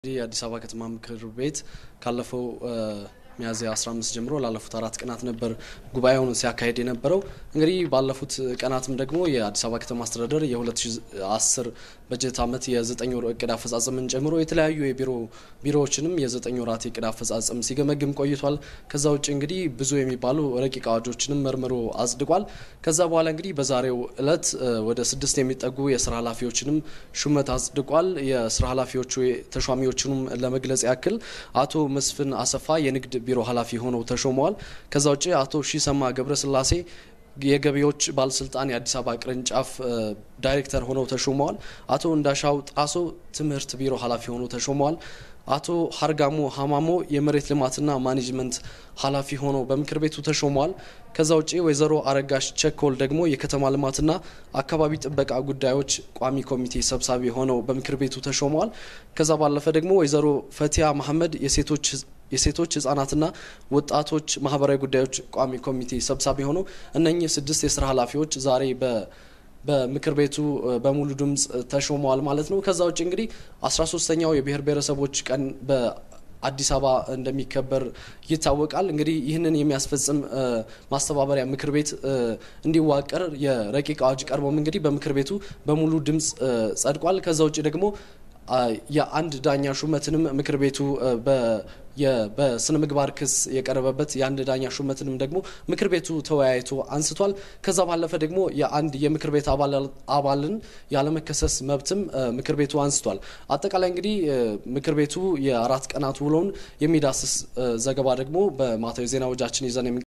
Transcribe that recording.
የአዲስ አበባ ከተማ ምክር ቤት ካለፈው ሚያዝያ 15 ጀምሮ ላለፉት አራት ቀናት ነበር ጉባኤውን ሲያካሄድ የነበረው። እንግዲህ ባለፉት ቀናትም ደግሞ የአዲስ አበባ ከተማ አስተዳደር የ2010 በጀት ዓመት የዘጠኝ ወር እቅድ አፈጻጸምን ጨምሮ የተለያዩ የቢሮ ቢሮዎችንም የዘጠኝ ወራት የእቅድ አፈጻጸም ሲገመግም ቆይቷል። ከዛ ውጭ እንግዲህ ብዙ የሚባሉ ረቂቅ አዋጆችንም መርምሮ አጽድቋል። ከዛ በኋላ እንግዲህ በዛሬው እለት ወደ ስድስት የሚጠጉ የስራ ኃላፊዎችንም ሹመት አጽድቋል። የስራ ኃላፊዎቹ ተሿሚዎቹንም ለመግለጽ ያክል አቶ መስፍን አሰፋ የንግድ ቢሮ ኃላፊ ሆነው ተሾመዋል። ከዛ ውጭ አቶ ሺሰማ ገብረስላሴ የገቢዎች ባለስልጣን የአዲስ አበባ ቅርንጫፍ ዳይሬክተር ሆነው ተሾመዋል። አቶ እንዳሻው ጣሶ ትምህርት ቢሮ ኃላፊ ሆነው ተሾመዋል። አቶ ሀርጋሞ ሀማሞ የመሬት ልማትና ማኔጅመንት ኃላፊ ሆነው በምክር ቤቱ ተሾመዋል። ከዛ ውጭ ወይዘሮ አረጋሽ ቸኮል ደግሞ የከተማ ልማትና አካባቢ ጥበቃ ጉዳዮች ቋሚ ኮሚቴ ሰብሳቢ ሆነው በምክር ቤቱ ተሾመዋል። ከዛ ባለፈ ደግሞ ወይዘሮ ፈቲያ መሐመድ የሴቶች የሴቶች ህጻናትና ወጣቶች ማህበራዊ ጉዳዮች ቋሚ ኮሚቴ ሰብሳቢ ሆነው እነኚህ ስድስት የስራ ኃላፊዎች ዛሬ በ በምክር ቤቱ በሙሉ ድምጽ ተሾመዋል ማለት ነው። ከዛ ውጭ እንግዲህ አስራ ሶስተኛው የብሔር ብሔረሰቦች ቀን በአዲስ አበባ እንደሚከበር ይታወቃል። እንግዲህ ይህንን የሚያስፈጽም ማስተባበሪያ ምክር ቤት እንዲዋቀር የረቂቅ አዋጅ ቀርቦም እንግዲህ በምክር ቤቱ በሙሉ ድምጽ ጸድቋል። ከዛ ውጭ ደግሞ የአንድ ዳኛ ሹመትንም ምክር ቤቱ በስነ ምግባር ክስ የቀረበበት የአንድ ዳኛ ሹመትንም ደግሞ ምክር ቤቱ ተወያይቶ አንስቷል። ከዛ ባለፈ ደግሞ የአንድ የምክር ቤት አባልን ያለመከሰስ መብትም ምክር ቤቱ አንስቷል። አጠቃላይ እንግዲህ ምክር ቤቱ የአራት ቀናት ውሎውን የሚዳስስ ዘገባ ደግሞ በማታዊ ዜና ወጃችን ይዘን